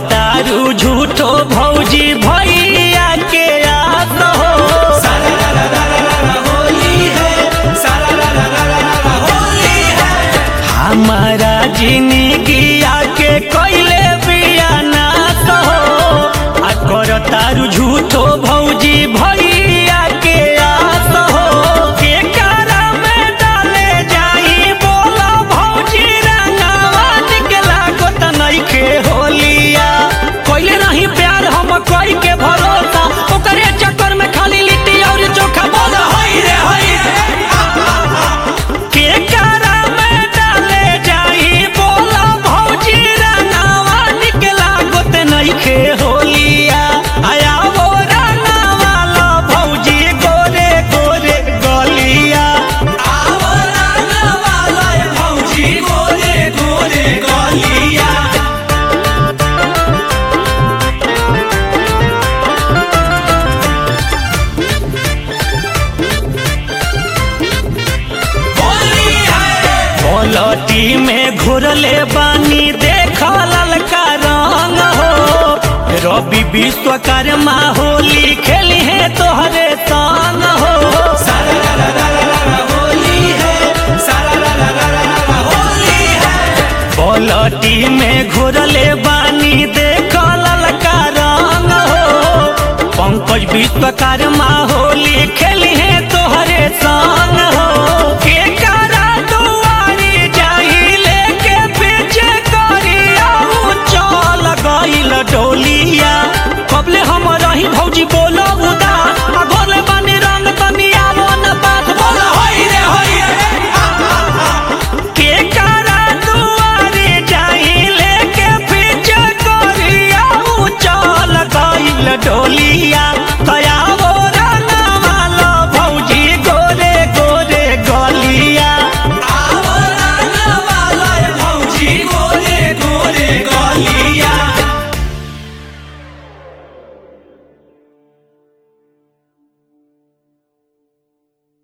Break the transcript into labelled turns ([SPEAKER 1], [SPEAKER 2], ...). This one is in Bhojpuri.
[SPEAKER 1] तारू झूठो भौजी भैया के आस हो हमारा जिंदगिया के कोइले बिया नास हो आ कर तारू झूठो भौजी भैया के आस हो के कारा में डाले जाई बोला भौजी रंगावा निकला को त नइखे होलिया कोइले नहीं प्यार हम कोई के भरोसा ओकरे चक्कर में खाली लिट्टी और चोखा बोल हई रे हई के कारा में डाले जाई बोला भौजी रंगावा निकला गोत नइखे होलिया आया वो रंगावा ला भौजी गोरे गोरे गलिया आवो रंगावा ला भौजी गोरे गोरे गलिया पलटी में घुरले बानी देख ललका रंग हो रवि विश्वकर्मा होली खेली है तोहरे संग हो पलटी में घुरले बानी देख ललका रंग हो पंकज विश्वकर्मा होली खेली है तोहरे संग हो